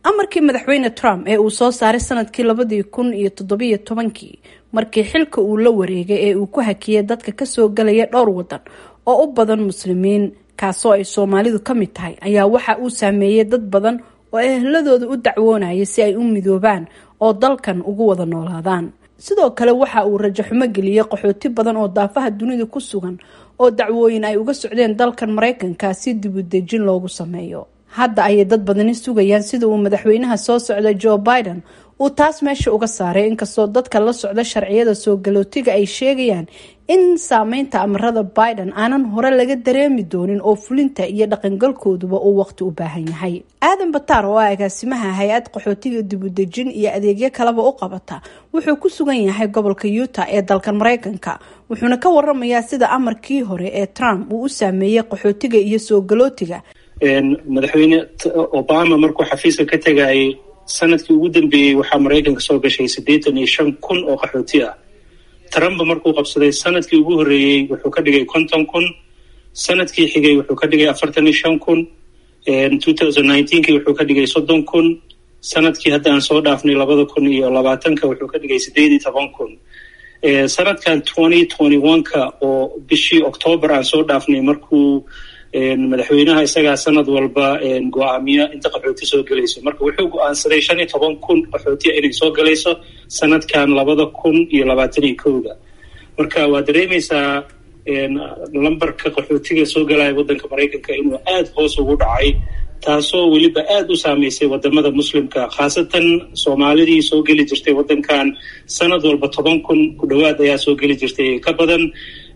amarkii madaxweyne trump ee uu soo saaray sanadkii labadii kun iyo toddobiyo tobankii markii xilka uu la wareegay ee uu ku hakiyay dadka kasoo galaya dhowr wadan oo u badan muslimiin kaasoo ay soomaalidu ka mid tahay ayaa waxa uu saameeyey dad badan oo ehladooda u dacwoonaya si ay u midoobaan oo dalkan ugu wada noolaadaan sidoo kale waxa uu rajo xumo geliyey qaxooti badan oo daafaha dunida ku sugan oo dacwooyin ay uga socdeen dalkan maraykanka si dibudejin loogu sameeyo hadda ayay dad badani sugayaan sida uu madaxweynaha soo socda joe biden uu taas meesha uga saaray inkastoo dadka la socda sharciyada soo galootiga ay sheegayaan in saameynta amarada biden aanan hore laga dareemi doonin oo fulinta iyo dhaqangalkooduba uu waqti u baahan yahay aadan bataar oo ah agaasimaha hay-ad qaxootiga dibudejin iyo adeegyo kaleba u qabata wuxuu ku sugan yahay gobolka utah ee dalkan maraykanka wuxuuna ka waramayaa sida amarkii hore ee trump uu u saameeyey qaxootiga iyo soo galootiga madaxweyne obama markuu xafiiska ka tegayay sanadkii ugu dambeeyey waxaa maraykanka soo gashay siddeetan iyo shan kun oo qaxooti ah trump markuu qabsaday sanadkii ugu horreeyey wuxuu ka dhigay konton kun sanadkii xigay wuxuu ka dhigay afartan iyo shan kun two thousand nineteenkii wuxuu ka dhigay soddon kun sanadkii hadda aan soo dhaafnay labada kun iyo labaatanka wuxuu ka dhigay siddeed iyo toban kun sanadkan twenty twenty one-ka oo bishii octoobar aan soo dhaafnay markuu madaxweynaha isagaa sanad walba go-aamiya inta qaxooti soo gelayso marka wuxuu go-aansaday shan iyo toban kun qaxootiya inay soo galayso sanadkan labada kun iyo labaatan iyo kowda marka waa dareemaysaa lambarka qaxootiga soo galaya waddanka maraykanka inuu aada hoos ugu dhacay taasoo weliba aada u saameysay wadamada muslimka khaasatan soomaalidii soo geli jirtay waddankan sanad walba toban kun ku dhowaad ayaa soo geli jirtay ka badan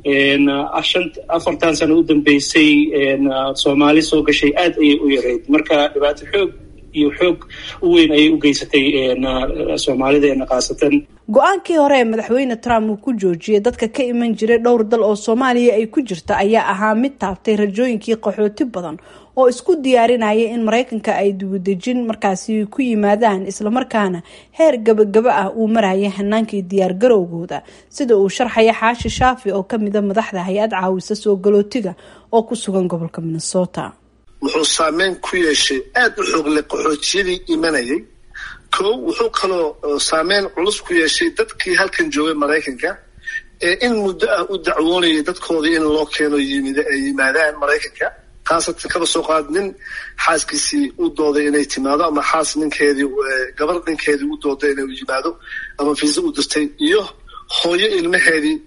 afartan sano u dambeysay soomaali soo gashay aada ayay u yareyd marka dhibaato xoog iyo xoog u weyn ayay u geysatay soomaalideena khaasatan go-aankii hore ee madaxweyne trump uu ku joojiyay dadka ka iman jiray dhowr dal oo soomaaliya ay ku jirta ayaa ahaa mid taabtay rajooyinkii qaxooti badan oo isku diyaarinaya in maraykanka ay dibudejin markaasi ku yimaadaan islamarkaana heer gabagaba ah uu maraya hanaankii diyaar garowgooda sida uu sharxaya xaashi shaafi oo kamida madaxda hay-ad caawisa soo galootiga oo ku sugan gobolka minnesota wuxuu saameyn ku yeeshay aada u xoogle qaxootiyadii imanayay kow wuxuu kaloo saameyn culus ku yeeshay dadkii halkan joogay maraykanka ee in muddo ah u dacwoonayay dadkoodii in loo keeno yimid ay yimaadaan maraykanka khaasatan kaba soo qaad nin xaaskiisii u dooday inay timaado ama xaas ninkeedii gabar ninkeedii u dooday inay yimaado ama fiisa u dirtay iyo hooyo ilmaheedii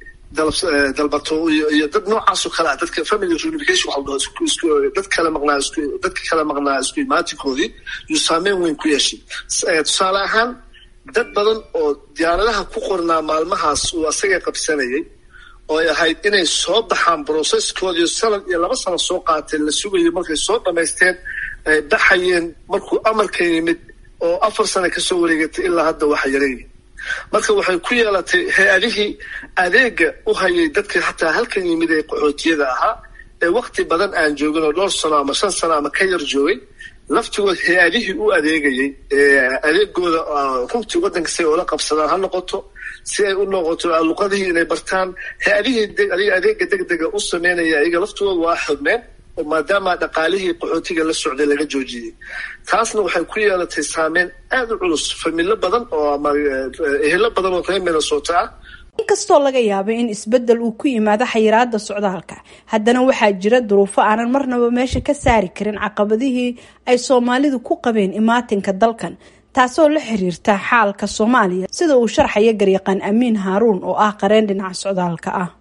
dalbato iyo dad noocaasoo kale ah dadka family reunification waxa la dhaho dad kala maqnaa isku dadka kala maqnaa isku imaatinkoodii yuu saameyn weyn ku yeeshay tusaale ahaan dad badan oo diyaaradaha ku qornaa maalmahaas uu asaga qabsanayay oo ay ahayd inay soo baxaan brocesskoodii sanad iyo laba sano soo qaateen la sugayo markay soo dhamaysteen ay baxayeen markuu amarka yimid oo afar sano kasoo wareegatay ilaa hadda waxa yareeyi marka waxay ku yeelatay hay-adihii adeega u hayay dadka hataa halkan yimid ee qaxootiyada ahaa ee wakti badan aan joogin oo dhowr sano ama shan sano ama ka yar joogay laftigood hay-adihii u adeegayay adeegooda runtii waddanka si ay ula qabsadaan ha noqoto si ay u noqoto luqadihii inay bartaan hay-adihii adeega degdega u sameynaya ayaga laftigooda waa xirmeen oo maadaama dhaqaalihii qaxootiga la socday laga joojiyey taasna waxay ku yeelatay saameyn aada u culus familo badan oo ama ehelo badan oo reer minnesota ah inkastoo laga yaabay in isbedel uu ku yimaado xayiraada socdaalka haddana waxaa jira duruufo aanan marnaba meesha ka saari karin caqabadihii ay soomaalidu ku qabeen imaatinka dalkan taasoo la xiriirta xaalka soomaaliya sida uu sharxaya garyaqaan amiin haaruun oo ah qareen dhinaca socdaalka ah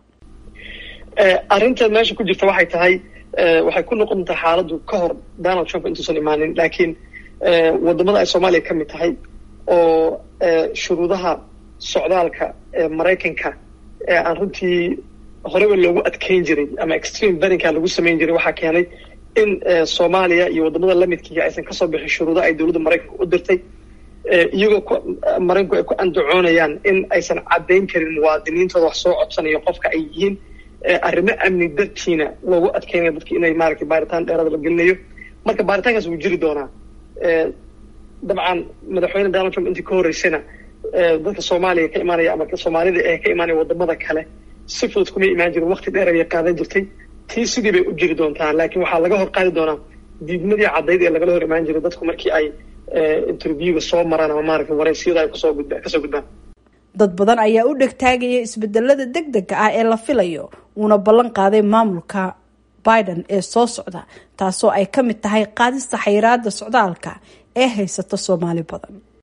arrinta meesha ku jirta waxay tahay waxay ku noqon doontaa xaaladdu ka hor donald trump intuusan imaanin laakiin wadamada ay soomaaliya ka mid tahay oo shuruudaha socdaalka maraykanka ee aan runtii horeba loogu adkeyn jiray ama extreme berinka lagu samayn jiray waxaa keenay in soomaaliya iyo wadamada lamidkiiga aysan kasoo bixin shuruudo ay dowladda maraykanka u dirtay iyagoo maraykanku ay ku andacoonayaan in aysan caddayn karin muwaadiniintooda wax soo codsanayo qofka ay yihiin arrimo amni dartiina loogu adkeynayo dadki inay maaragtay baaritaan dheerada la gelinayo marka baaritaankaas wuu jiri doonaa dabcan madaxweyne donald trump intii ka horreysayna dadka soomaaliya ka imaanaya ama soomaalida ee ka imaanaya wadamada kale si fudud kumay imaan jirin wakti dheer ayay qaadan jirtay tii sidii bay u jiri doontaa laakiin waxaa laga hor qaadi doonaa diidmadii caddayd ee lagala hor imaan jiray dadku markii ay interviewga soo maraan ama maaragta wareysiyada ay kusoo gudbaan kasoo gudbaan dad badan ayaa u dhegtaagaya isbedelada deg dega ah ee la filayo uuna ballan qaaday maamulka biden ee soo socda taasoo ay ka mid tahay qaadista xayiraada socdaalka ee haysata soomaali badan